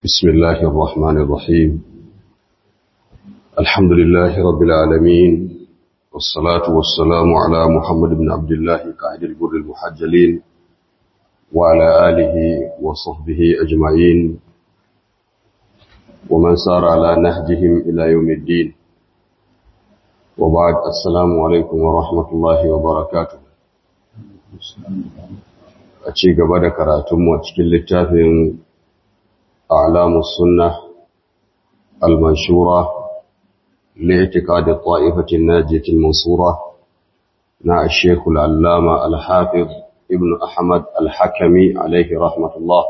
بسم الله الرحمن الرحيم الحمد لله رب العالمين والصلاة والسلام على محمد بن عبد الله قائد البر المحجلين وعلى آله وصحبه أجمعين ومن سار على نهجهم إلى يوم الدين وبعد السلام عليكم ورحمة الله وبركاته أتشيك بعد كراتم وأتشكل للتافين أعلام السنة المنشورة لاعتقاد الطائفة الناجية المنصورة مع الشيخ العلامة الحافظ ابن أحمد الحكمي عليه رحمة الله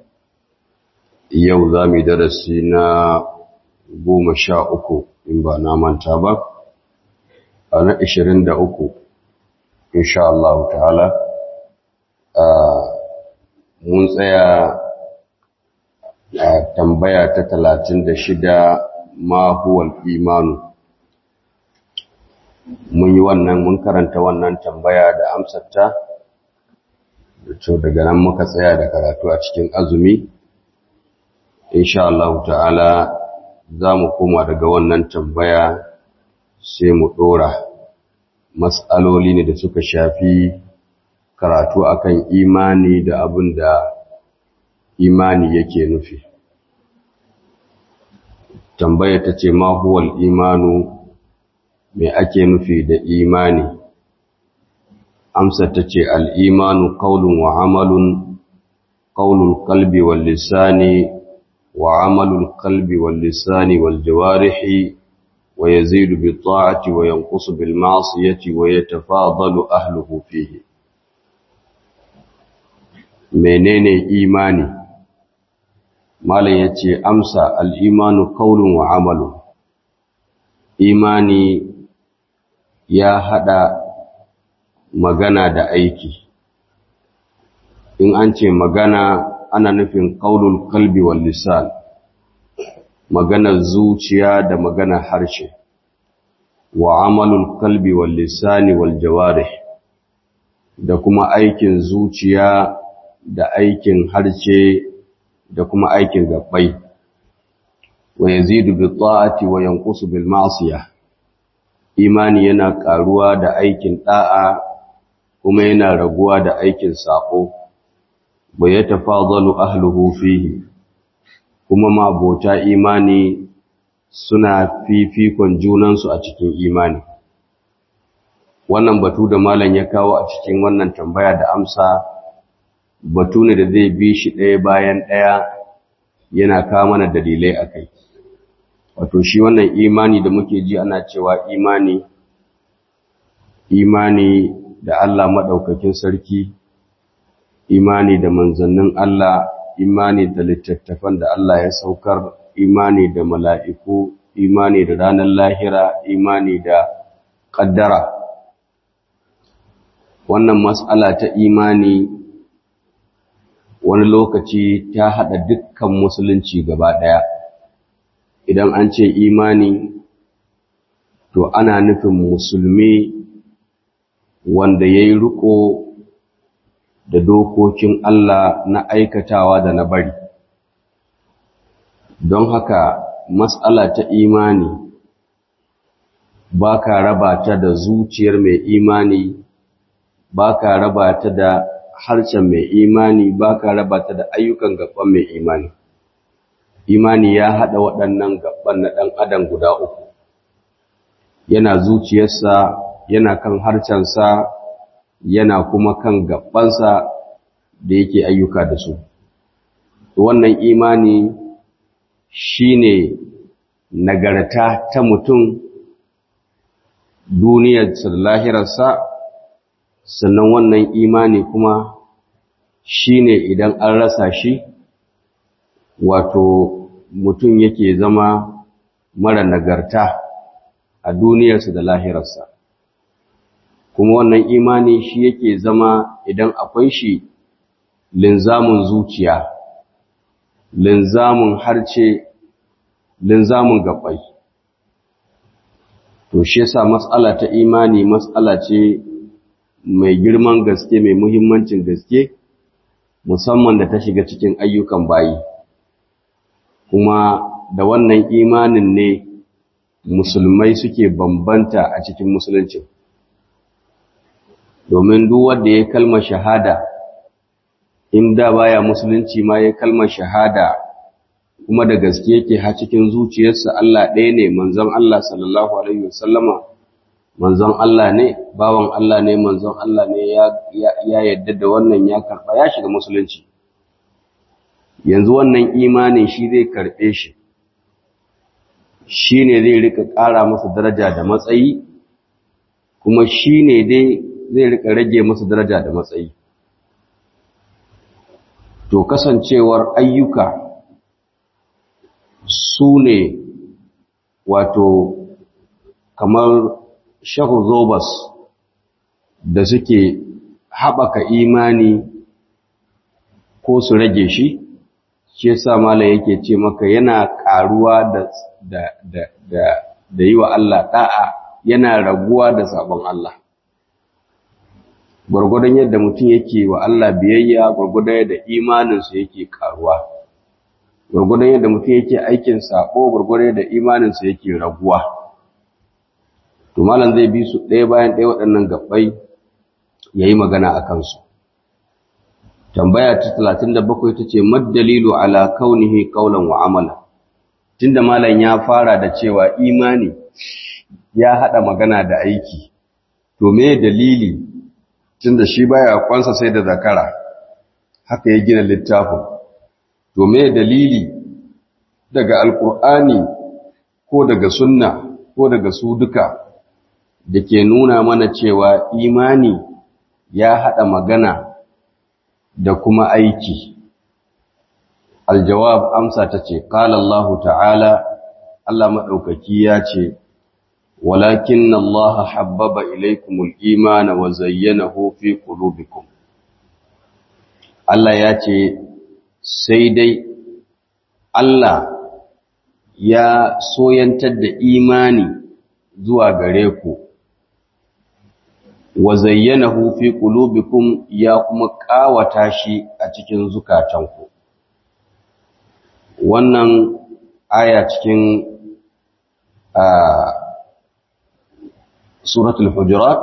yau za mu darasi na goma sha uku in ba na manta ba a na ishirin da uku insha Allah ta'ala mun tsaya a tambaya ta talatin da shida ma huwal imanu mun yi wannan mun karanta wannan tambaya da amsarta da daga nan muka tsaya da karatu a cikin azumi insha Allah ta'ala za mu koma daga wannan tambaya sai mu ɗora matsaloli ne da suka shafi karatu akan imani da abin da imani yake nufi tambaya ta ce ma huwal imanu me ake nufi da imani amsa ta ce al'imanu ƙaunin wa amalun ƙaunin kalbi wal lisani وعمل القلب واللسان والجوارح ويزيد بالطاعة وينقص بالمعصية ويتفاضل أهله فيه menene imani malam yace amsa al-imanu qawlun wa amalun imani ya hada magana da aiki in an ce magana ana nufin ƙaunul kalbi wal lisan maganar zuciya da maganar harshe wa amalul kalbi wal lisani wal jawarih da kuma aikin zuciya da aikin harshe da kuma aikin gabbai wa yazidu bi ta'ati wa yanqusu bil ma'siyah imani yana karuwa da aikin da'a kuma yana raguwa da aikin sako wa ya tafadalu ahluhu fihi kuma mabota imani suna fifikon junansu a cikin imani wannan batu da malam ya kawo a cikin wannan tambaya da amsa batu ne da zai bi shi ɗaya bayan ɗaya yana kawo mana dalilai a kai wato shi wannan imani da muke ji ana cewa imani imani da Allah maɗaukakin sarki imani da manzannin Allah, imani da littattafan da Allah ya saukar, imani da mala'iku, imani da ranar lahira, imani da ƙaddara. Wannan matsala ta imani wani lokaci ta haɗa dukkan musulunci gaba ɗaya. Idan an ce imani, to ana nufin musulmi wanda ya yi riƙo da dokokin Allah na aikatawa da na bari. Don haka matsala ta imani ba ka raba ta da zuciyar mai imani, ba ka raba ta da harshen mai imani, ba ka raba ta da ayyukan gaban mai imani. Imani ya haɗa waɗannan gaban na ɗan adam guda uku, yana zuciyarsa, yana kan harshensa, yana kuma kan gabansa da yake ayyuka da su. Wannan imani shi ne nagarta ta mutum duniyarsa da lahirarsa, sannan wannan imani kuma shi ne idan an rasa shi, wato mutum yake zama mara nagarta a duniyarsa da lahirarsa. kuma wannan imani shi yake zama idan akwai shi linzamin zuciya linzamin harce linzamin gabai to shi yasa mas'ala ta imani mas'ala ce mai girman gaske mai muhimmancin gaske musamman da ta shiga cikin ayyukan bayi kuma da wannan imanin ne musulmai suke bambanta a cikin musulunci domin duk wanda ya kalmar shahada in da baya musulunci ma ya kalmar shahada kuma da gaske yake ha cikin zuciyarsa Allah ɗaya ne manzon Allah sallallahu alaihi wasallama manzon Allah ne bawan Allah ne manzon Allah ne ya ya yadda da wannan ya karba ya shiga musulunci yanzu wannan imanin shi zai karbe shi shine zai rika ƙara masa daraja da matsayi kuma shine dai zai rika rage masa daraja da matsayi to kasancewar ayyuka su ne wato kamar shahu zobas da suke haɓaka imani ko su rage shi shi yasa malam yake ce maka yana ƙaruwa da da da da da yi wa Allah ɗa'a yana raguwa da sabon Allah gwargwadon yadda mutum yake wa Allah biyayya gwargwadon yadda imaninsa yake ƙaruwa gwargwadon yadda mutum yake aikin sako gwargwadon yadda imaninsa yake raguwa to malam zai bi su ɗaya bayan ɗaya waɗannan gabbai ya yi magana a kansu tambaya ta talatin da bakwai ta ce maddalilu ala kaunihi kaulan wa amala tunda malam ya fara da cewa imani ya haɗa magana da aiki to me dalili tunda shi baya kwansa sai da zakara haka ya gina littafin to me dalili daga alkur'ani ko daga sunna ko daga su duka da ke nuna mana cewa imani ya haɗa magana da kuma aiki aljawab amsa ta ce ƙala Allah ta'ala Allah maɗaukaki ya ce walakin Allah habbaba ilaikumul imana wa zayyanahu fi qulubikum Allah ya ce sai dai Allah ya soyantar da imani zuwa gare ku wa zayyanahu fi qulubikum ya kuma kawata shi a cikin zukatanku wannan aya cikin suratul hujurat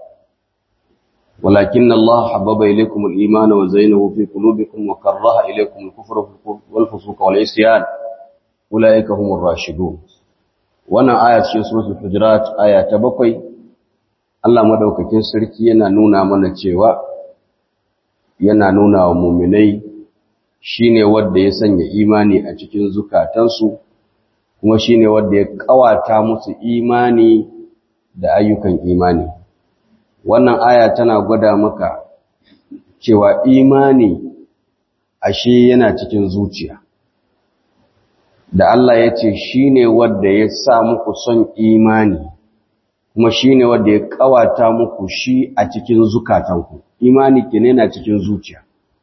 ولكن الله حبب إليكم الإيمان وزينه في قلوبكم وكره إليكم الكفر والفسوق والعصيان أولئك هم الراشدون wannan aya cikin suratul hujurat aya ta bakwai Allah madaukakin sarki yana nuna mana cewa yana nuna wa mu'minai shine wanda ya sanya imani a cikin zukatansu kuma shine wanda ya kawata musu imani da ayyukan imani wannan aya tana gwada maka cewa imani ashe yana cikin zuciya da Allah ya ce shi ne wadda ya sa muku son imani kuma shi ne wadda ya kawata muku shi a cikin zukatanku imani ke na cikin zuciya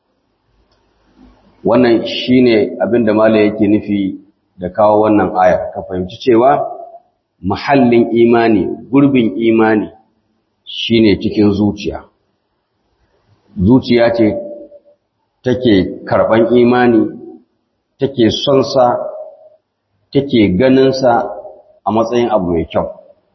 wannan shi ne abinda mala yake nufi da kawo wannan aya ka fahimci cewa mahallin imani gurbin imani shi ne cikin zuciya zuciya ce take karɓan imani take son sa take ganinsa a matsayin abu mai kyau.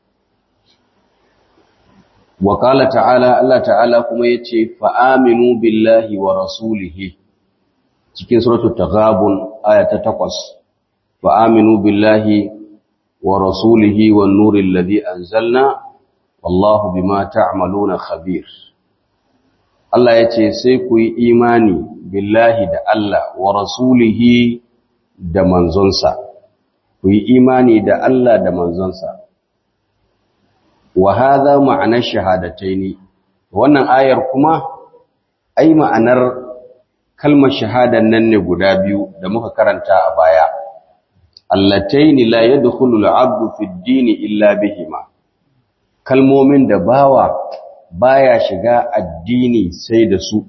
Wakala ta'ala, Allah ta'ala kuma ya ce, fa'aminu billahi wa rasulihi, cikin suratu ta gabun ayata takwas, fa'aminu billahi wa rasulihi wa nurin ladi an zalna, wallahu bima ta'amaluna khabir. Allah ya ce, sai ku yi imani billahi da Allah wa rasulihi da manzonsa. ku yi imani da Allah da manzonsa. Wa haza ma'anar shahadatai ne, wannan ayar kuma, ai ma'anar kalmar shahadan nan ne guda biyu da muka karanta a baya. Allatai ni la ya dukulu al'abdu fi dini illa bihima, kalmomin da bawa baya shiga addini sai da su.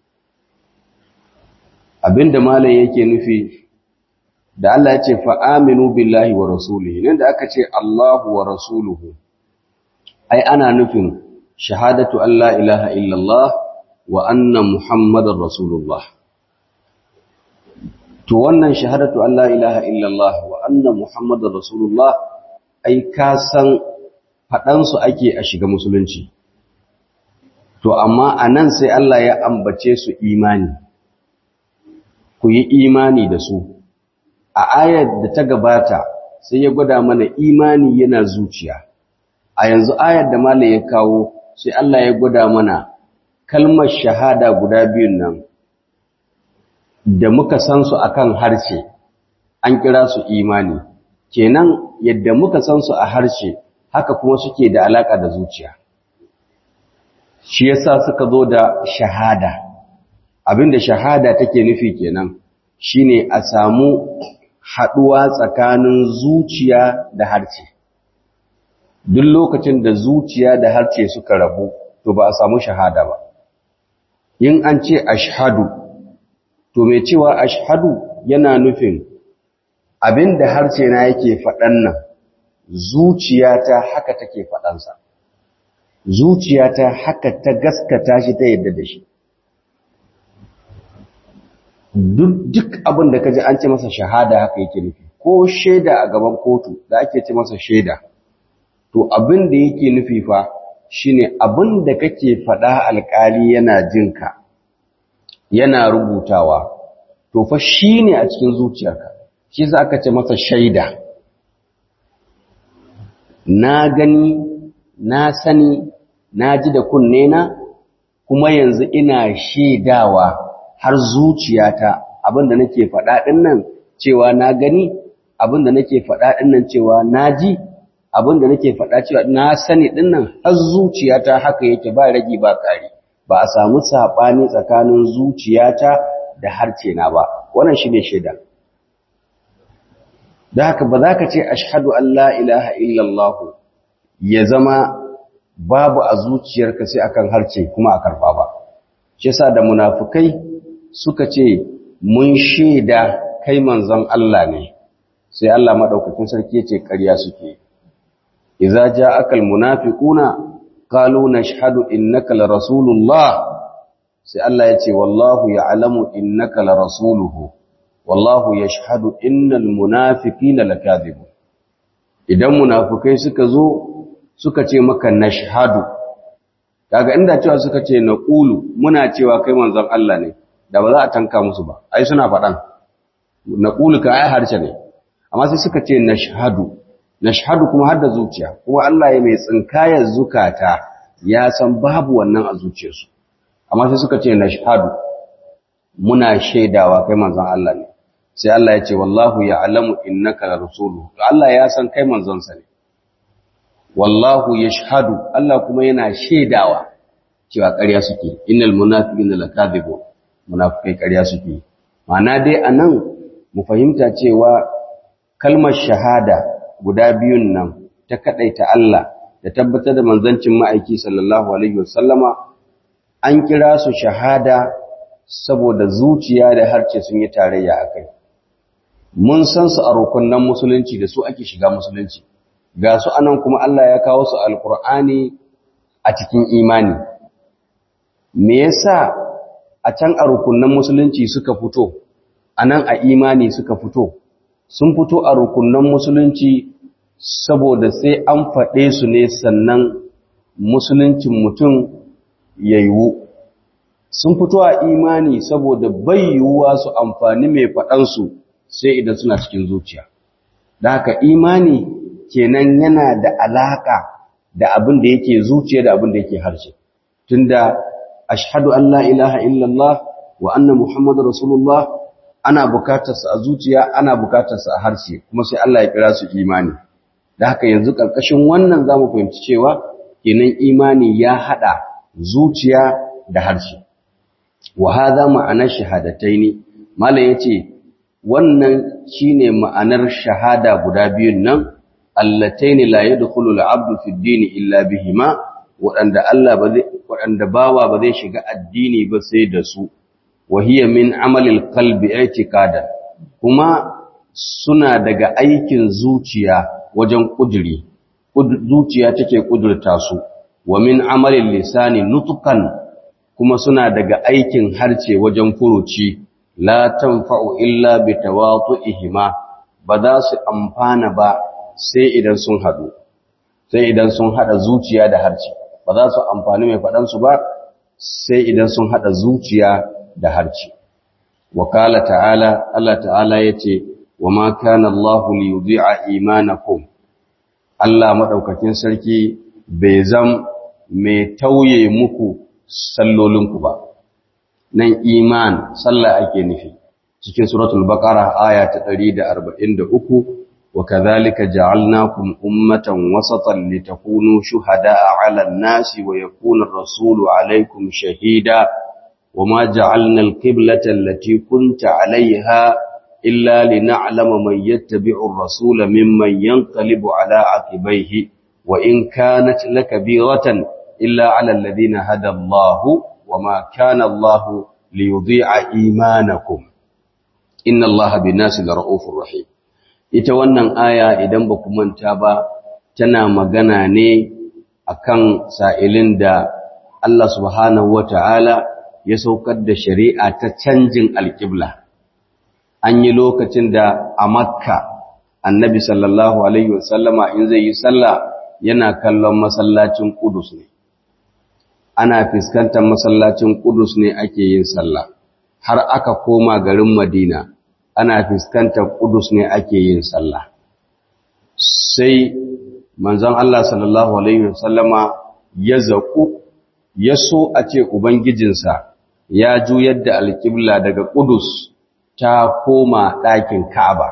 Abinda malam yake nufi da Allah ya ce fa'aminu billahi wa rasulihi nan da aka ce Allahu wa rasuluhu ai ana nufin shahadatu Allah ilaha illallah wa anna Muhammadar Rasulullah to wannan shahadatu Allah ilaha illallah wa anna muhammadar rasulullah ai ka san faɗansu ake a shiga musulunci to amma a nan sai Allah ya ambace su imani ku yi imani da su a ayar da ta gabata sai ya gwada mana imani yana zuciya a yanzu ayar da mala ya kawo sai Allah ya gwada mana kalmar shahada guda biyun nan da muka san su akan harshe an kira su imani kenan yadda muka san su a harshe haka kuma suke da alaka da zuciya shi yasa suka zo da shahada abinda shahada take nufi kenan shine a samu haduwa tsakanin zuciya da harshe duk lokacin da zuciya da harshe suka rabu to ba a samu shahada ba in an ce ashhadu to mai cewa ashhadu yana nufin abinda harshe na yake faɗan nan zuciyata haka take faɗansa zuciyata haka ta gaskata shi ta yadda da shi duk abin da kaji an ce masa shahada haka yake nufi ko shaida a gaban kotu da ake ce masa shaida to abin da yake nufi fa shine abin da kake faɗa alƙali yana jinka yana rubutawa to fa shine a cikin zuciyarka shi za aka ce masa shaida na gani na sani na ji da kunne na kuma yanzu ina shaidawa har zuciyata abinda nake faɗa ɗin nan cewa na gani abinda nake faɗa ɗin nan cewa na ji abinda nake faɗa cewa na sani ɗin nan har zuciyata haka yake ba ragi ba ƙari ba a samu saɓani tsakanin zuciyata da harce na ba wannan shi ne shaida da haka ba za ka ce ashhadu an la ilaha illallah ya zama babu a zuciyarka sai akan harce kuma a karba ba shi yasa da munafukai suka ce mun shaida kai manzon Allah ne sai Allah madaukakin sarki yace ƙarya suke idza ja'aka almunafiquna qalu nashhadu innaka larasulullah sai Allah yace wallahu ya'lamu innaka larasuluhu wallahu yashhadu innal munafiqina lakadhibun idan munafukai suka zo suka ce maka nashhadu kaga inda cewa suka ce naqulu muna cewa kai manzon Allah ne da ba za a tanka musu ba ai suna faɗan naqulu ka ai harshe ne amma sai suka ce nashhadu nashhadu kuma har da zuciya kuma Allah ya mai tsinkayar zukata ya san babu wannan a zuciyarsu amma sai suka ce nashhadu muna shaidawa kai manzon Allah ne sai Allah ya ce wallahu ya'lamu innaka rasuluhu Allah ya san kai manzon sa ne wallahu yashhadu Allah kuma yana shaidawa cewa ƙarya suke innal munafiqina lakadibun munafikai ƙarya suke ma'ana dai anan mu fahimta cewa kalmar shahada guda biyun nan ta kadaita Allah da tabbatar da manzancin ma'aiki sallallahu alaihi wasallama an kira su shahada saboda zuciya da harce sun yi tarayya akai mun san su a rukunnan musulunci da su ake shiga musulunci ga su anan kuma Allah ya kawo su alkur'ani a cikin imani me yasa a can a rukunnan musulunci suka fito anan a imani suka fito sun fito a rukunnan musulunci saboda sai an faɗe su ne sannan musuluncin mutum ya yiwu sun fito a imani saboda bai yiwuwa su amfani mai faɗansu sai idan suna cikin zuciya da haka imani kenan yana da alaka da abin da yake zuciya da abin da yake harshe tunda ashhadu an la ilaha illallah wa anna muhammadar rasulullah ana bukatarsa a zuciya ana bukatarsa a harshe kuma sai Allah ya kira su imani da haka yanzu karkashin wannan zamu fahimci cewa kenan imani ya hada zuciya da harshe wa hadha ma'anar shahadataini mallan yace wannan shine ma'anar shahada guda biyun nan allataini la yadkhulu al-'abdu fi ad-din illa bihima wadanda Allah ba zai wadanda bawa ba zai shiga addini ba sai da su wa hiya min amali al-qalbi i'tiqadan kuma suna daga aikin zuciya wajen kuduri zuciya take kudurta su wa min amali lisani nutqan kuma suna daga aikin harce wajen furuci la tanfa'u illa bi tawatu'ihima ba za su amfana ba sai idan sun hadu sai idan sun hada zuciya da harci ba za su amfani mai fadan su ba sai idan sun hada zuciya da harci wakala ta'ala Allah ta'ala yace wa ma kana Allahu li yudhi'a imanakum Allah madaukakin sarki bai zam mai tauye muku sallolinku ba nan iman sallah ake nufi cikin suratul baqara aya ta 143 wa kadhalika ja'alnakum ummatan wasatan litakunu shuhada'a 'alan nasi wa yakuna ar-rasulu 'alaykum shahida وما جعلنا القبلة التي كنت عليها إلا لنعلم من يتبع الرسول ممن ينقلب على عقبيه وإن كانت لكبيرة إلا على الذين هدى الله وما كان الله ليضيع إيمانكم إن الله بالناس لرؤوف رحيم ita wannan aya idan ba ku manta ba tana magana ne akan sa'ilin da Allah subhanahu wata'ala ya saukar da shari'a ta canjin alƙibla an yi lokacin da a makka annabi sallallahu alaihi wasallama in zai yi sallah yana kallon masallacin kudus ne ana fuskantar masallacin kudus ne ake yin sallah har aka koma garin madina ana fuskantar kudus ne ake yin sallah sai manzon Allah sallallahu alaihi wasallama ya zaku ya so a ce ubangijinsa ya juyar da alƙibla daga kudus ta koma ɗakin ka'aba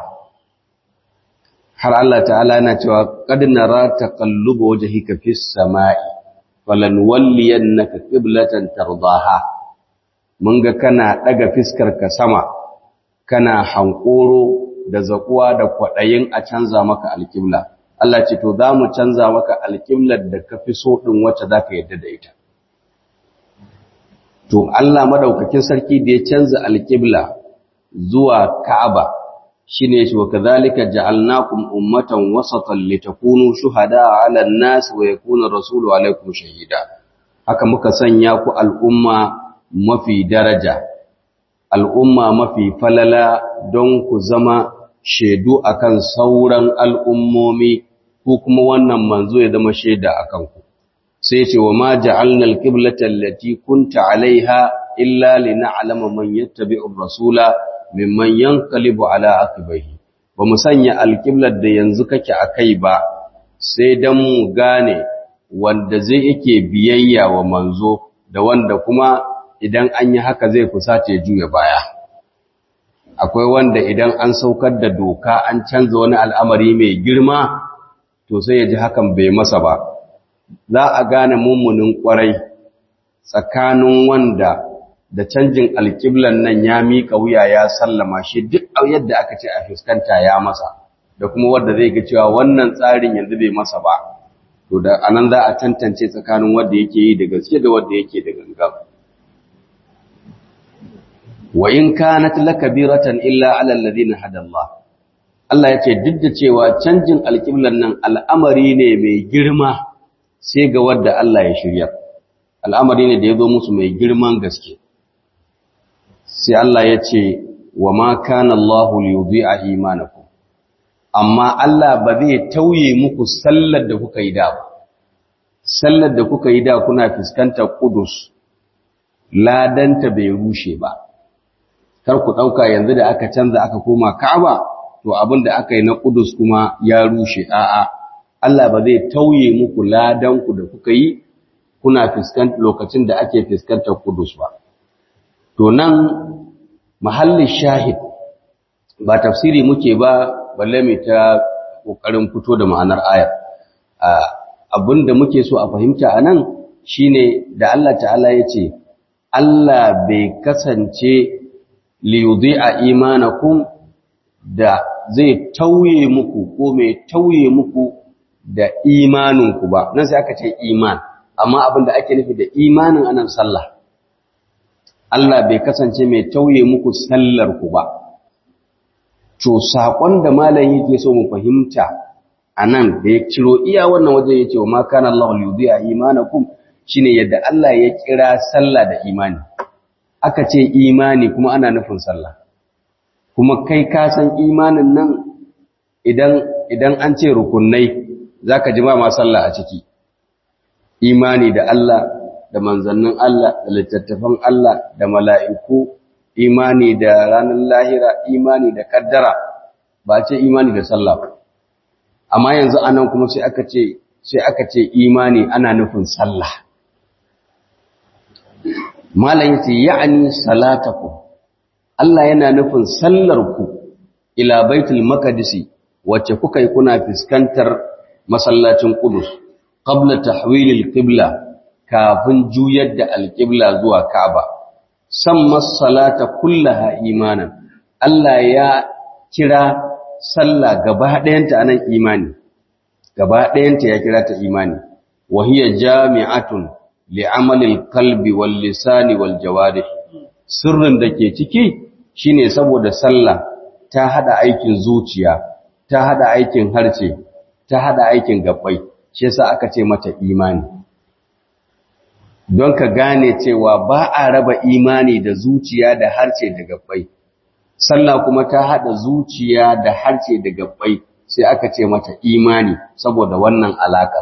har Allah ta'ala yana cewa qad nara taqalluba wajhika fis sama'i falanwalliyannaka qiblatan tardaha mun ga kana daga fiskar ka sama kana hankoro da zakuwa da kwadayin a canza maka alqibla Allah ce to zamu canza maka alqiblar da kafi so din wacce zaka yadda da ita to Allah madaukakin sarki da ya canza alqibla zuwa Ka'aba shine shi wa kadhalika ja'alnakum ummatan wasatan litakunu shuhada'a 'alan nas wa yakuna rasulu 'alaykum shahida haka muka sanya ku al'umma mafi daraja al'umma mafi falala don ku zama shaidu akan sauran al'ummomi ko kuma wannan manzo ya zama shaida akan ku sai ce wa ma ja'alna al-qiblata allati kunta 'alayha illa lina'lama man yattabi'ur rasula mimman yanqalibu ala aqibaihi ba mu sanya alqiblar da yanzu kake akai ba sai dan mu gane wanda zai yake biyayya wa manzo da wanda kuma idan an yi haka zai kusace juya baya akwai wanda idan an saukar da doka an canza wani al'amari mai girma to sai ya ji hakan bai masa ba za a gane mummunin kwarai tsakanin wanda da canjin alƙiblan nan ya miƙa wuya ya sallama shi duk yadda aka ce a fuskanta ya masa da kuma wanda zai ga cewa wannan tsarin yanzu bai masa ba to da anan za a tantance tsakanin wanda yake yi da gaske da wanda yake da gangan wa in kanat lakabiratan illa ala alladhina hada Allah Allah yace duk da cewa canjin alƙiblan nan al'amari ne mai girma sai ga wanda Allah ya shirya al'amari ne da ya zo musu mai girman gaske sai Allah ya ce wa ma kana Allah liyudhi'a imanakum amma Allah ba zai tauye muku sallar da kuka yi da ba sallar da kuka yi da kuna fuskantar Qudus ladanta bai rushe ba kar ku dauka yanzu da aka canza aka koma Ka'aba to abin da aka yi na Qudus kuma ya rushe a'a Allah ba zai tauye muku ladan ku da kuka yi kuna fuskantar lokacin da ake fuskantar Qudus ba to nan mahallin shahid ba tafsiri muke ba balle mai ta kokarin fito da ma'anar ayar abinda muke so a fahimta anan shine da Allah ta'ala yace Allah bai kasance li yudhi'a imanakum da zai tauye muku ko mai tauye muku da imaninku ba nan sai aka ce iman amma abinda ake nufi da imanin anan sallah Allah bai kasance mai tauye muku sallar ku ba. To, saƙon da malam yake so mu fahimta a nan da ya ciro iya wannan waje ya ce wa makan Allah yuzi a imanakum shi ne yadda Allah ya kira sallah da imani. aka ce imani kuma ana nufin sallah kuma kai ka san imanin nan idan idan an ce rukunai zaka ji ba ma sallah a ciki imani da Allah da manzannin Allah da littattafan Allah da mala'iku imani da ranar lahira imani da kaddara ba ce imani da sallah ba amma yanzu anan kuma sai aka ce sai aka ce imani ana nufin sallah malam yace ya'ni salatakum Allah yana nufin sallarku ila baitul maqdis wacce kuka yi kuna fuskantar masallacin Qudus qabla tahwilil qibla kafin juyar da alqibla zuwa Ka'aba samma salata kullaha imanan Allah ya kira sallah gaba ɗayanta anan imani gaba ɗayanta ya kira ta imani wa hiya jami'atun li'amalil qalbi wal lisani wal jawarih sirrin da ke ciki shine saboda sallah ta hada aikin zuciya ta hada aikin harce ta hada aikin gabbai shi yasa aka ce mata imani don ka gane cewa ba a raba imani da zuciya da harce da gabbai sallah kuma ta hada zuciya da harce da gabbai sai aka ce mata imani saboda wannan alaka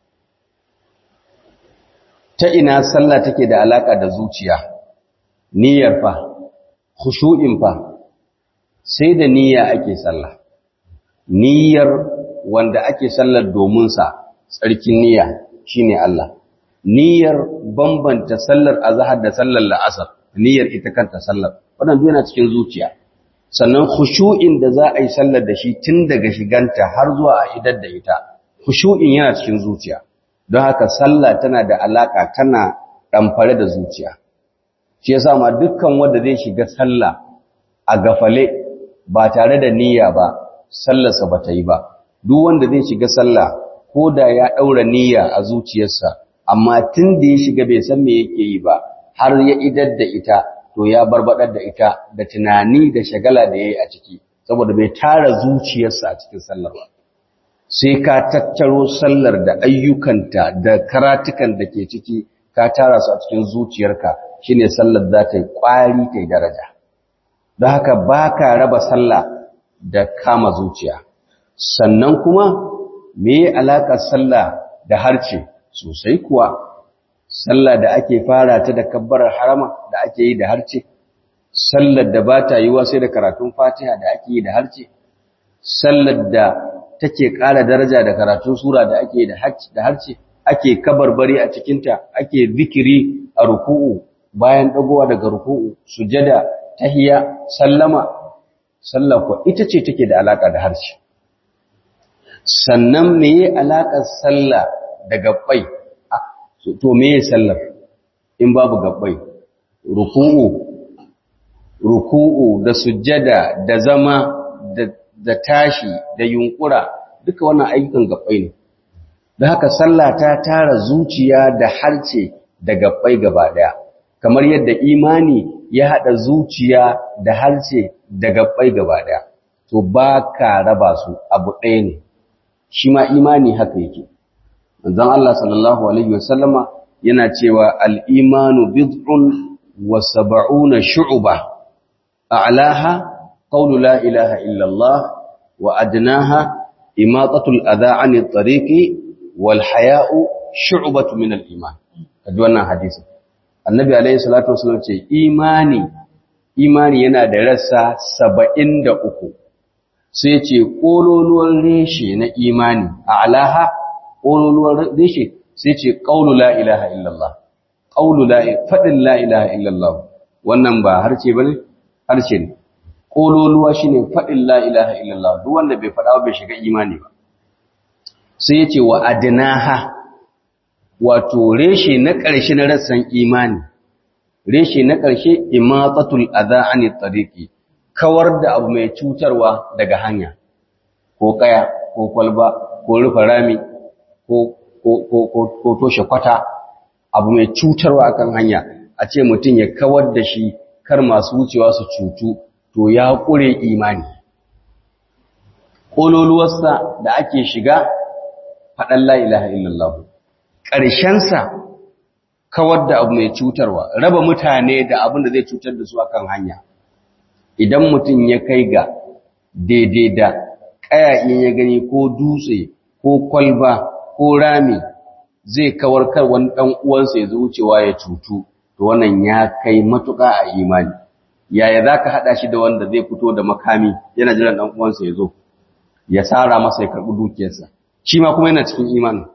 ta ina sallah take da alaka da zuciya niyyar fa khushu'in fa sai da niyya ake sallah niyyar wanda ake sallar domin sa tsarkin niyya shine Allah niyyar bambanta sallar azhar da sallar la'asar niyyar ita kanta sallar wannan duk yana cikin zuciya sannan khushu'in da za a yi sallar da shi tun daga shiganta har zuwa a idar da ita khushu'in yana cikin zuciya don haka sallah tana da alaka tana ɗamfare da zuciya shi yasa ma dukkan wanda zai shiga sallah a gafale ba tare da niyya ba sallarsa ba ta yi ba duk wanda zai shiga sallah ko da ya ɗaura niyya a zuciyarsa amma tun da ya shiga bai san me yake yi ba har ya idar da ita to ya barbaɗar da ita da tunani da shagala da ya yi a ciki saboda bai tara zuciyarsa a cikin sallar ba sai ka tattaro sallar da ayyukanta da karatukan da ke ciki ka tara su a cikin zuciyarka shine sallar za ta yi ƙwari ta yi daraja don haka ba ka raba sallah da kama zuciya sannan kuma me alaƙar sallah da harce sosai kuwa sallah da ake fara ta da kabbarar harama da ake yi da harce sallar da ba ta yiwa sai da karatun fatiha da ake yi da harce sallar da take ƙara daraja da karatun sura da ake yi da harce ake kabarbari a cikinta ake zikiri a ruku'u bayan dagowa daga ruku'u sujada tahiyya sallama sallah ko ita ce take da alaka da harshe sannan meye alakar sallah da gabbai to meye sallar in babu gabbai ruku'u ruku'u da sujada da zama da, da tashi da yunkura duka wannan ayyukan gabbai ne da haka sallah ta tara zuciya da harce da gabbai gaba daya kamar yadda imani ya hada zuciya da harce da gabbai gaba daya to ba ka raba su abu ɗaya ne shi ma imani haka yake manzon Allah sallallahu alaihi wasallama yana cewa al-imanu bid'un wa sab'una shu'ba a'laha qawlu la ilaha illa Allah wa adnaha imatatul adha 'ani at-tariqi wal haya'u shu'batu min al-iman kaji wannan hadisi annabi alaihi salatu wasallam ce imani imani yana da rassa 73 sai ce kololuwar reshe na imani a alaha kololuwar reshe sai ce qaulu la ilaha illallah qaulu la fadin la ilaha illallah wannan ba harce bane harshe ne kololuwa shine fadin la ilaha illallah duk wanda bai fada bai shiga imani ba sai yace wa adnaha wato reshe na ƙarshe na rassan imani reshe na ƙarshe imatatul adha ani tariqi kawar da abu mai cutarwa daga hanya ko kaya ko kwalba ko rufe rami ko ko ko ko toshe kwata abu mai cutarwa akan hanya a ce mutum ya kawar da shi kar masu wucewa su cutu to ya kure imani kololuwarsa da ake shiga faɗan la ilaha illallah ƙarshensa kawar da abu mai cutarwa raba mutane da abin da zai cutar da su akan hanya idan mutum ya kai ga daidai da ƙaya in ya gani ko dutse ko kwalba ko rami zai kawar kar wani ɗan uwansa ya wucewa ya cutu to wannan ya kai matuƙa a imani yaya za ka haɗa shi da wanda zai fito da makami yana jiran ɗan uwansa ya zo ya tsara masa ya karɓi dukiyarsa shi ma kuma yana cikin imanin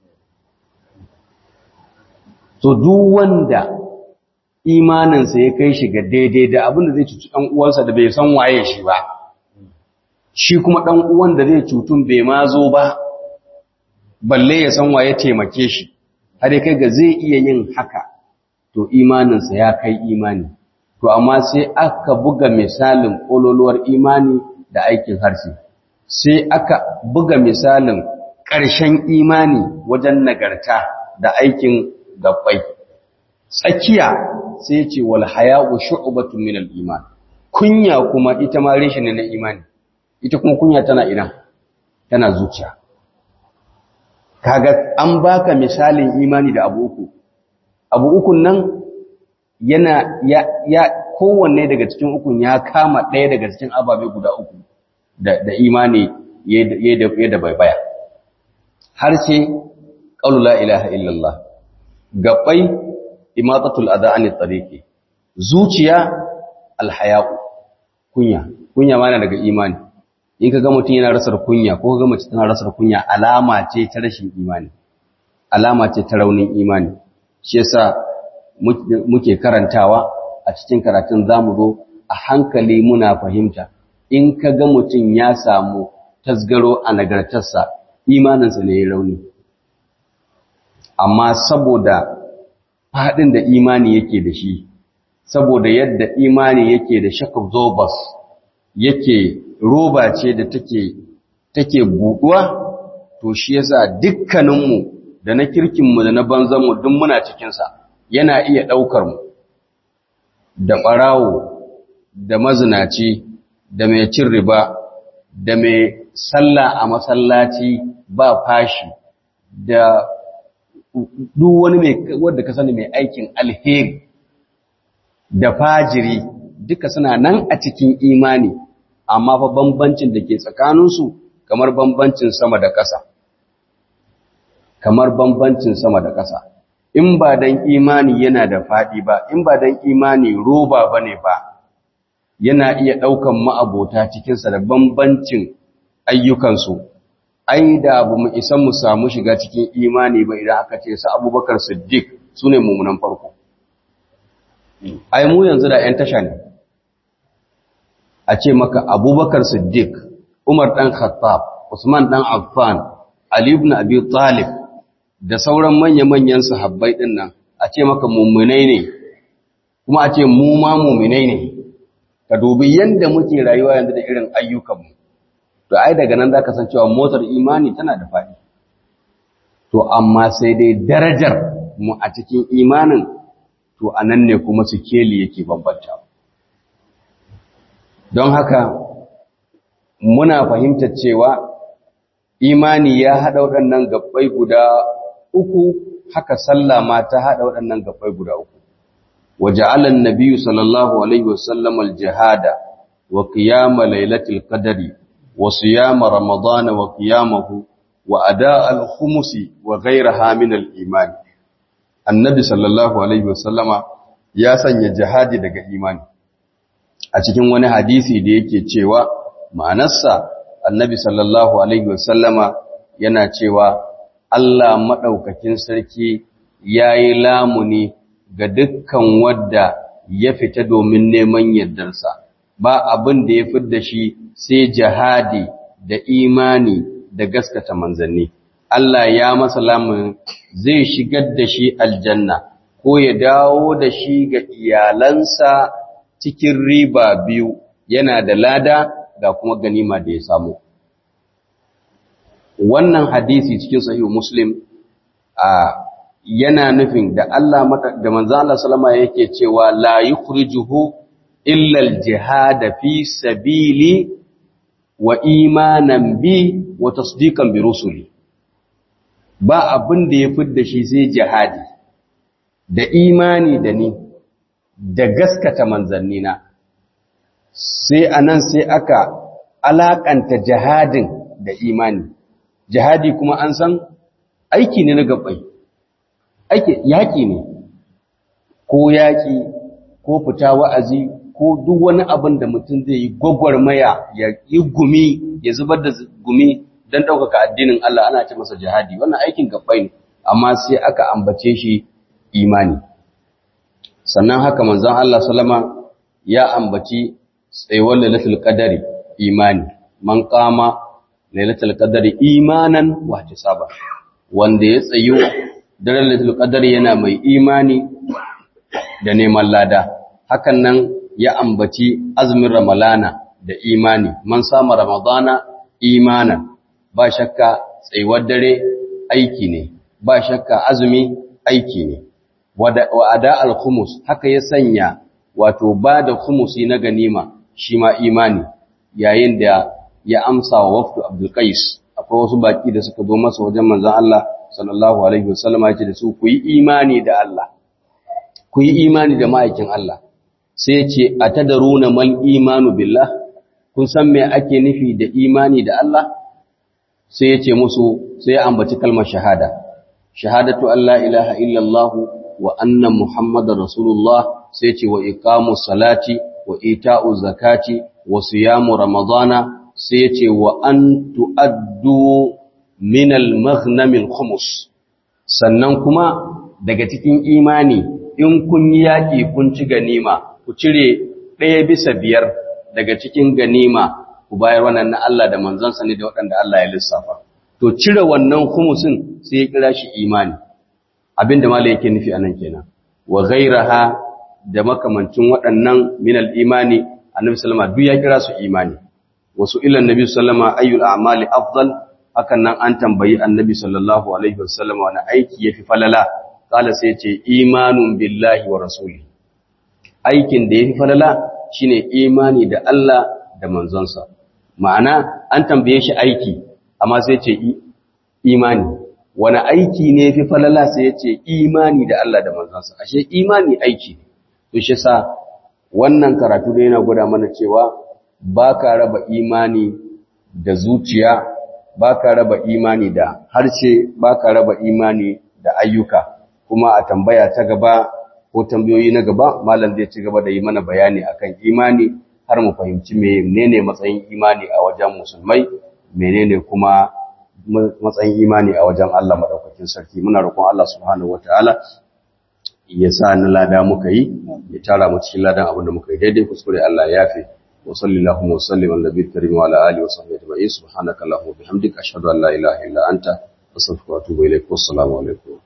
to duk wanda imaninsa ya kai shi ga daidai da abin da zai cuci ɗan uwansa da bai san waye shi ba shi kuma ɗan uwan da zai cutun bai ma zo ba balle ya san waye taimake shi har kai ga zai iya yin haka to imaninsa ya kai imani to amma sai aka buga misalin ƙololuwar imani da aikin harshe sai aka buga misalin ƙarshen imani wajen nagarta da aikin gabbai tsakiya sai ce wal haya'u shu'batun min al-iman kunya kuma ita ma reshe ne na imani ita kuma kunya tana ina tana zuciya kaga an baka misalin imani da abu uku abu ukun nan yana ya, ya kowanne daga cikin ukun ya kama ɗaya daga cikin ababe guda uku da, da imani ya da bai baya har ce ƙaulu la ilaha illallah gabai imatatul adha anit tariqi zuciya alhaya'u kunya kunya ma daga imani in ka ga mutum yana rasar kunya ko ga mace tana rasar kunya alama ce ta rashin imani alama ce ta raunin imani shi yasa muke karantawa a cikin karatun zamu zo a hankali muna fahimta in ka ga mutum ya samu tasgaro a nagartarsa imaninsa ne ya rauni amma saboda faɗin da imani yake da shi saboda yadda imani yake da shakab zobas yake roba ce da take take buɗuwa to shi yasa dukkaninmu da na kirkinmu da na banzanmu duk muna cikinsa yana iya ɗaukar mu da ɓarawo da mazinaci da mai cin riba da mai sallah a masallaci ba fashi da duk wani mai wanda ka sani mai aikin alheri da fajiri duka suna nan a cikin imani amma fa bambancin da ke tsakaninsu kamar bambancin sama da ƙasa kamar bambancin sama da ƙasa in ba dan imani yana da faɗi ba in ba dan imani roba bane ba yana iya ɗaukan ma'abota cikinsa da bambancin ayyukansu ai da abu mu isa mu samu shiga cikin imani ba idan aka ce su abubakar siddiq su ne mummunan farko ai mu yanzu da 'yan tasha ne a ce maka abubakar siddiq umar ɗan khattab usman ɗan affan ali ibn abi talib da sauran manya-manyan sahabbai ɗin nan a ce maka mummunai ne kuma a ce mu ma mummunai ne ka dubi yadda muke rayuwa yanzu da irin ayyukanmu to ai daga nan zaka san cewa motar imani tana da faɗi to amma sai dai darajar mu a cikin imanin to anan ne kuma sikeli yake bambanta don haka muna fahimtar cewa imani ya haɗa waɗannan gabbai guda uku haka sallah ma ta haɗa waɗannan gabbai guda uku وجعل النبي صلى الله عليه وسلم الجهاد وقيام ليلة القدر وصيام رمضان وقيامه وأداء الخمس وغيرها من الإيمان النبي صلى الله عليه وسلم ya sanya jihadi daga imani a cikin wani hadisi da yake cewa ma'anarsa annabi sallallahu alaihi wasallama yana cewa Allah madaukakin sarki yayi lamuni ga dukkan wadda ya fita domin neman yardarsa ba abin da ya fidda shi sai jihadi da imani da gaskata manzanni Allah ya masa lamun zai shigar da shi aljanna ko ya dawo da shi ga iyalansa cikin riba biyu yana da lada ga kuma ganima da ya samu wannan hadisi cikin sahihu muslim a yana nufin da Allah da manzo Allah sallama yake cewa la yukhrijuhu illa al-jihad fi sabili wa imanan bi wa tasdiqan bi rusuli ba abin da ya fidda shi sai jihadi da imani da ni da gaskata manzannina sai anan sai aka alakanta jihadin da imani jihadi kuma an san aiki ne na gabai aiki yaki ne ko yaki ko fita wa'azi ko duk wani abin da mutum zai yi gwagwarmaya ya yi gumi ya zubar da gumi don ɗaukaka addinin Allah ana ce masa jihadi wannan aikin gabai ne amma sai aka ambace shi imani sannan haka manzon Allah salama ya ambaci tsayuwar lailatul qadari imani man qama lailatul qadari imanan wa hisaba wanda ya tsayu daren lailatul qadari yana mai imani da neman lada hakan nan ya ambaci azumin ramalana da imani man sama ramadana imanan ba shakka tsayuwar dare aiki ne ba shakka azumi aiki ne wa ada al-khumus haka ya sanya wato ba da khumusi na ganima shi ma imani yayin da ya amsa wa wafdu Abdul Qais akwai wasu baki da suka zo masa wajen manzon Allah sallallahu alaihi wasallam ya ce da su ku yi imani da Allah ku yi imani da ma'aikin Allah sai ya ce atadaruna mal imanu billah kun san me ake nufi da imani da Allah sai ya ce musu sai ya ambaci kalmar shahada shahadatu an la ilaha illallah wa anna muhammadar rasulullah sai ce wa iqamu salati wa ita'u zakati wa siyamu ramadana sai ce wa an tu'addu min al-maghnam al-khumus sannan kuma daga cikin imani in kun yi yaki kun ci ganima ku cire ɗaya bisa biyar daga cikin ganima ku bayar wannan na Allah da manzansa ne da waɗanda Allah ya lissafa to cire wannan khumusin sai ya kira shi imani abinda malai yake nufi anan kenan wa ghairaha da makamancin waɗannan min al-imani annabi sallama duk ya kira su imani wasu ilan nabi sallama ayyul a'mali afdal hakan nan an tambayi annabi sallallahu alaihi wasallam wani aiki yafi falala kala sai ce imanun billahi wa rasuli aikin da yafi falala shine imani da Allah da manzonsa ma'ana an tambaye shi aiki amma sai ce imani wani aiki ne fi falala sai ya ce imani da Allah da manzansa ashe imani aiki ne to shi sa wannan karatu da yana gwada mana cewa ba ka raba imani da zuciya ba ka raba imani da harshe ba ka raba imani da ayyuka kuma a tambaya ta gaba ko tambayoyi na gaba malam zai ci gaba da yi mana bayani akan imani har mu fahimci menene matsayin imani a wajen musulmai menene kuma matsayin imani a wajen Allah madaukakin sarki muna roƙon Allah subhanahu wataala ya sa na lada muka yi ya tara mu cikin ladan abin da muka yi daidai kuskure Allah ya yafe wa sallallahu wa sallim ala nabiyil karim wa ala alihi wa sahbihi ajma'in subhanaka allahumma wa bihamdika ashhadu an la ilaha illa anta astaghfiruka wa atubu ilaik wassalamu alaikum